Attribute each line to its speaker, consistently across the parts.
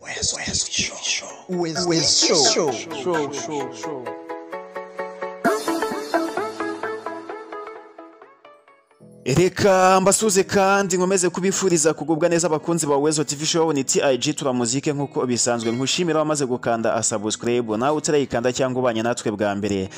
Speaker 1: West, West Show. West, West Show. Show, show, show.
Speaker 2: reka mbasuze kandi nkomeze kubifuriza kugubwa neza abakunzi ba wezo tv show ni TIG turamuzike nk'uko bisanzwe nkushimira wamaze gukanda subscribe nawe utarayikanda cyangwa ubanye natwe bwa mbere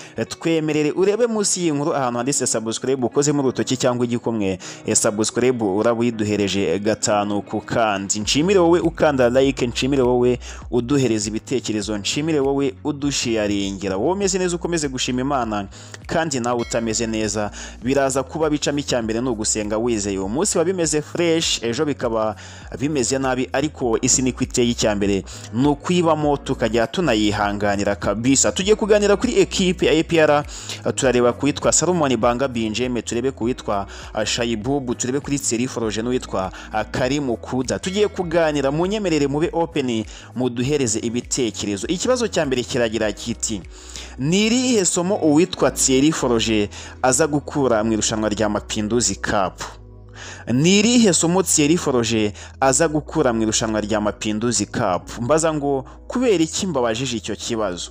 Speaker 2: twemerere urebe munsi y'inkuru ahantu handitse subscribe ukozemo urutoki cyangwa igikumwe E, subscribe uraba uyiduhereje gatanu ku kandi nshimire wowe ukanda like nshimire wowe uduhereza ibitekerezo nshimire wowe udushiyaringira wowe umeze neza ukomeze gushima imana kandi nawe utameze neza biraza kuba bicamo icya mbere ni ugusenga wizeye uwo munsi biba bimeze fureshi ejo bikaba bimeze nabi ariko isi niko iteye icya mbere ni ukwibamo tukajya tunayihanganira kabisa tugiye kuganira kuri ekipe ya APR turareba ku witwa Salomon Banga Binjeme turebe ku witwa ah, Shayibubu turebe kuri Tseri Foroje n'uwitwa ah, Karimu Kuda tugiye kuganira mu nyemerere mube open muduhereze ibitekerezo ikibazo cya mbere kiragira kiti ni irihe somo uwitwa Thierry Foroje aza gukura mu irushanwa rya Mapinduzi Cup ni irihe somo Thierry Foroje aza gukura mu irushanwa rya Mapinduzi Cup mbaza ngo kubera iki mbabajije icyo kibazo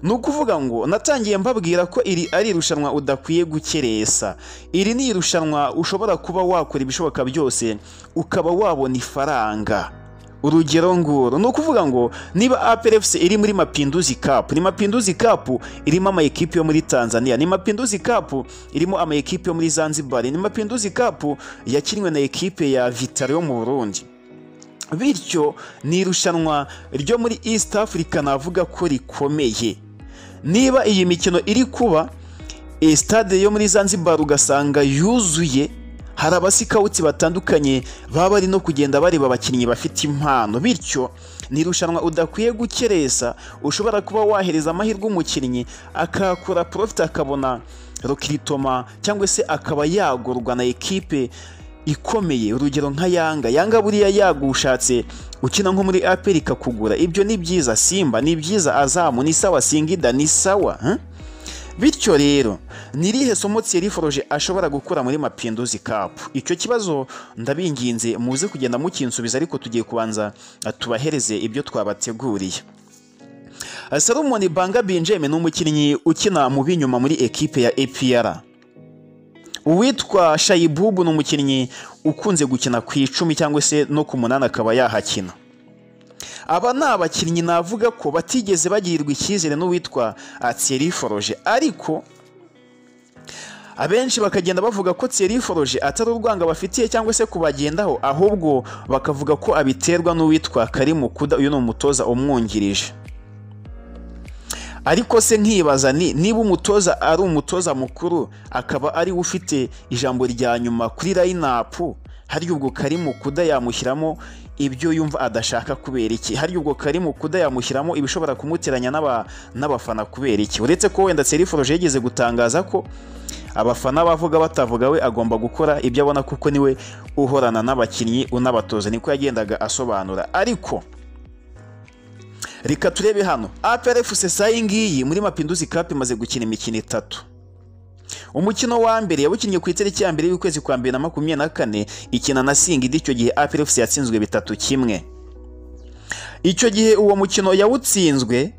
Speaker 2: ni ukuvuga ngo natangiye mbabwira ko iri ari irushanwa udakwiye gukeresa iri ni irushanwa ushobora kuba wakora ibishoboka byose ukaba wabona ifaranga urugero nguru ni ukuvuga ngo niba APRFC iri muri Mapinduzi Cup ni Mapinduzi Cup irimo ama ekipe yo muri Tanzania ni Mapinduzi Cup irimo ama ekipe yo muri Zanzibar ni Mapinduzi Cup yakinwe na ekipe ya Vitali yo mu Burundi bityo ni irushanwa ryo muri East Africa navuga ko rikomeye niba iyi mikino iri kuba eh, stade yo muri Zanzibar ugasanga yuzuye hari abasikawuti batandukanye baba bari no kugenda bareba abakinnyi bafite impano bityo ni irushanwa udakwiye gukeresa ushobora kuba wahereza amahirwe umukinnyi akakora profit akabona rokiritoma cyangwa se akaba yagurwa na ekipe ikomeye urugero nka yanga yanga buriya yagushatse ukina nko muri aperi ikakugura ibyo ni byiza simba ni byiza azamu ni sawa singida ni sawa huh? bityo rero ni irihe somo Thierry Foroje ashobora gukura muri Mapinduzi Cup icyo kibazo ndabinginze muze kugenda mukinsubiza ariko tugiye kubanza ah, tubahereze ibyo twabateguriye Ah, Salomon Banga Benjamin ni umukinnyi ukina mu binyuma muri ekipe ya APR uwitwa Shayibubu ni umukinnyi ukunze gukina ku icumi cyangwa se no ku munani akaba yahakina aba ni abakinnyi navuga ko batigeze bagirirwa icyizere n'uwitwa ah, Thierry Foroje ariko abenshi bakagenda bavuga ko Thierry Foroje atari urwanga bafitiye cyangwa se kubagendaho ahubwo bakavuga ko abiterwa n'uwitwa Karimu Kuda uyu ni umutoza umwungirije ariko se nkibaza ni niba umutoza ari umutoza mukuru akaba ari we ufite ijambo rya nyuma kuri layinapu harya ubwo Karimu Kuda yamushyiramo ibyo yumva adashaka kubera iki harya ubwo Karimu Kuda yamushyiramo ibishobora kumuteranya n'aba- n'abafana kubera iki uretse ko wenda Thierry Foroje yigeze gutangaza ko abafana bavuga batavuga we agomba gukora ibyo abona kuko niwe uhorana n'abakinnyi unabatoza niko yagendaga asobanura ariko reka turebe hano APRFC sayi ngiyi muri Mapinduzi Cup imaze gukina imikino itatu umukino wa mbere yawukinnye ku itariki ya mbere y'ukwezi kwa mbere na makumyabiri na kane ikina na singida icyo gihe APRFC yatsinzwe bitatu kimwe icyo gihe uwo mukino yawutsinzwe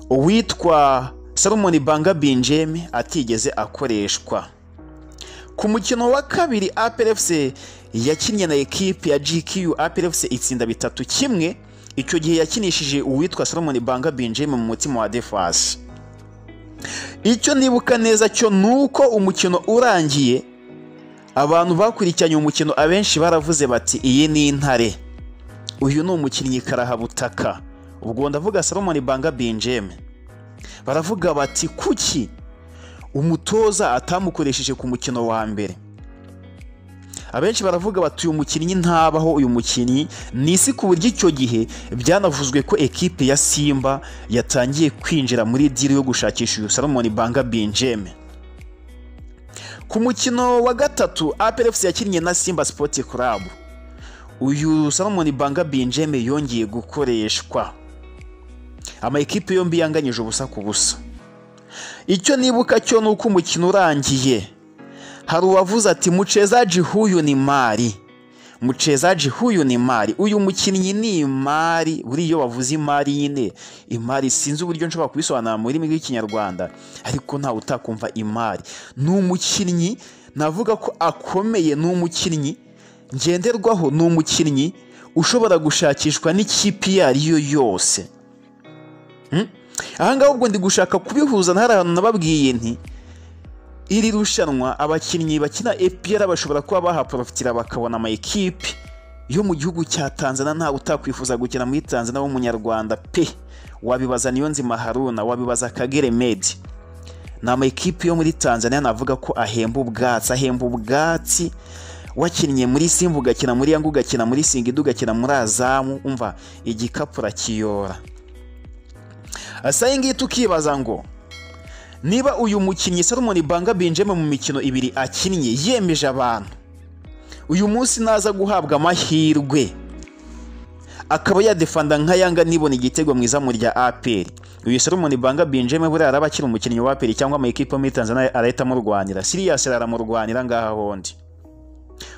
Speaker 2: uwitwa Salomon Banga Binjeme atigeze akoreshwa ku mukino wa kabiri APRFC yakinnye na ekipe ya GQ APRFC itsinda bitatu kimwe icyo gihe yakinishije uwitwa Solomon Banga Benjamin mu mutima wa Defas icyo nibuka neza cyo nuko umukino urangiye abantu bakurikiranye umukino abenshi baravuze bati iyi ni intare uyu ni umukinnyi karahabutaka ubwo ndavuga Solomon Banga Benjamin baravuga bati kuki umutoza atamukoresheje ku mukino wa mbere abenshi baravuga bati uyu mukinnyi ntabaho uyu mukinnyi ni isi ku buryo icyo gihe byanavuzwe ko ekipe ya simba yatangiye kwinjira muri diri yo gushakisha uyu salomoni banga binjeme ku mukino wa gatatu APRFC yakinnye na simba Sport Club uyu salomoni banga binjeme yongeye gukoreshwa ama ekipe yombi yanganyije ubusa ku busa icyo nibuka cyo ni uko umukino urangiye hari uwavuze ati muchezaji huyu ni mari mchezaji huyu ni imari uyu mukinnyi ni imari buriya iyo bavuze imari nyine imari sinzi uburyo nshobora kubisobanura mu rurimi rw'ikinyarwanda ariko ntawe utakumva imari ni umukinnyi navuga ko akomeye ni umukinnyi ngenderwaho ni umukinnyi ushobora gushakishwa n'ikipe iyo ari yo yose ahangaha ubwo ndi gushaka kubihuza na hari ahantu nababwiye nti iri rushanwa abakinnyi bakina epr bashobora kuba bahaporofitira bakabona ama ekipe yo mu gihugu cya tanzania ntawe utakwifuza gukina muri tanzania w'umunyarwanda pe wabibaza niyo nzima haruna wabibaza kagere medi ni ama ekipe yo muri tanzania navuga ko ahemba ubwatsi ahemba ubwatsi wakinnye muri simba ugakina muri yanga ugakina muri singida ugakina muri azamu umva igikapu urakiyora iyi ngiyi tukibaza ngo niba uyu mukinnyi salomoni banga binjeme mu mikino ibiri akinnye yemeje abantu uyu munsi naza guhabwa amahirwe akaba yadefanda nka yanga nibona igitego mu izamu rya aperi uyu salomoni banga binjeme buriya araba akiri umukinnyi wa aperi cyangwa amakipe yo muri tanzania arahita amurwanira siriyasi aramurwanira ngaha hondi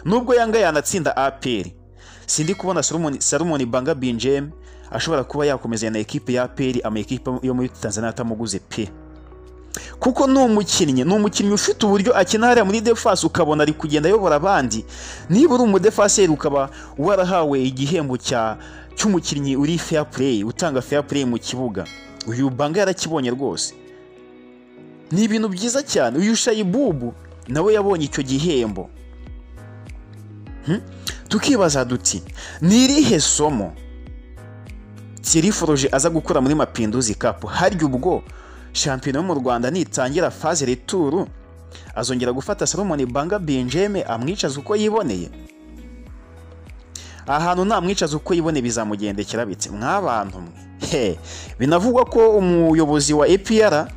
Speaker 2: nubwo yanga yanatsinda aperi sindi kubona salomoni banga binjeme ashobora kuba yakomeza na ekipe ya aperi amakipe yo muri tanzania atamuguze pe kuko ni umukinnyi ni umukinnyi ufite uburyo akina hariya muri defasi ukabona ari kugenda ayobora abandi niba uri umudefaseri ukaba warahawe igihembo cya cy'umukinnyi uri fair play utanga fair play mu kibuga uyu banga yarakibonye rwose ni ibintu byiza cyane uyu shayibubu nawe yabonye icyo gihembo tukibaza duti ni irihe somo Thierry Foroge aza gukora muri mapinduzi kapu harya ubwo shampiyona yo mu rwanda nitangira faze returu azongera gufata salomoni banga benjeme amwicaza uko yiboneye ahantu namwicaza uko yibone bizamugendekera bitse mw'abantu mwe binavugwa ko umuyobozi wa epr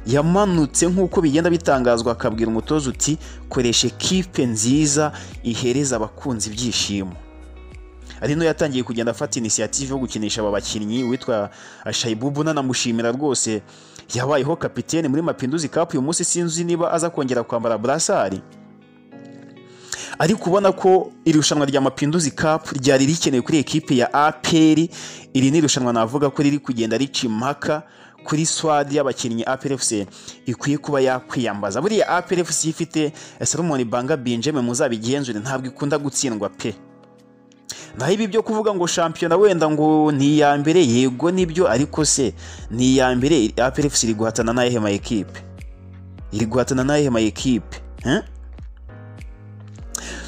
Speaker 2: yamanutse nk'uko bigenda bitangazwa akabwira umutoza uti koresha ekipe nziza ihereza abakunzi ibyishimo ari no yatangiye kugenda afata inisiyative yo gukinisha aba bakinnyi witwa shayibubu nanamushimira rwose yabayeho kapitene muri mapinduzi kapu uyu munsi sinzi niba aza kongera kwambara burasari ariko ubona ko irushanwa rya mapinduzi kapu ryari rikenewe kuri ekipe ya aperi iri ni irushanwa navuga ko riri kugenda rica impaka kuri swadi y'abakinnyi APRFC ikwiye kuba yakwiyambaza buriya APRFC ifite Salomon Banga Benjamin muzabigenzure ntabwo ikunda gutsindwa pe naho ibi byo kuvuga ngo shampiyona wenda ngo ni iya mbere yego nibyo ariko se ni iya mbere APRFC iri guhatana n'ayehe ma ekipe iri guhatana n'ayehe ma ekipe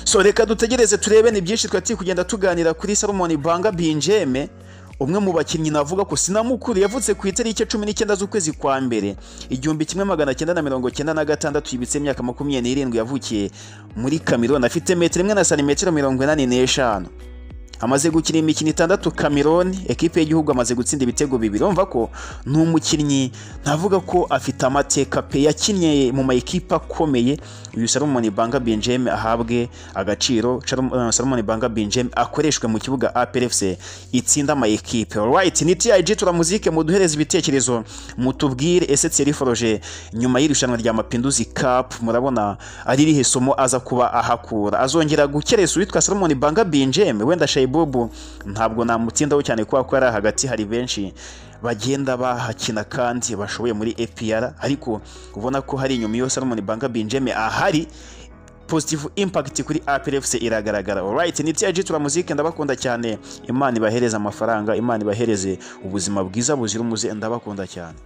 Speaker 2: so reka dutegereze turebe ni byinshi twati kugenda tuganira kuri Salomon Banga Benjamin umwe mu bakinnyi navuga ko sinamukuru yavutse ku itariki cumi n'icyenda z'ukwezi kwa mbere igihumbi kimwe magana cyenda na mirongo cyenda na gatandatu yibitse imyaka makumyabiri n'irindwi yavukiye muri kameroni afite metero imwe na santimetero mirongo inani n'eshanu amaze gukina imikino itandatu kameroni ekipe y'igihugu amaze gutsinda ibitego bibiri urumva ko ni umukinnyi navuga ko afite amateka pe yakinnye mu ma ekipe akomeye uyu salomoni banga benjamin ahabwe agaciro salomoni banga benjamin akoreshwe mu kibuga aprfc itsinda ama ekipe right ni tiyayiji turamuzike muduhereze ibitekerezo mutubwire ese tseri foroje nyuma y'irushanwa rya mapinduzi kapu murabona ari irihe somo aza kuba ahakura azongera gukeresa uwitwa salomoni banga benjamin wenda shayi Bobo ntabwo namutindaho cyane kubera ko yari hagati hari benshi bagenda bahakina kandi bashoboye muri APR ariko ubona ko hari inyuma iyo Salomon Banga Benjamin ahari positive impact kuri APRFC iragaragara alright ni TG turamuzike ndabakunda cyane imana ibahereze amafaranga imana ibahereze ubuzima bwiza buzira umuze ndabakunda cyane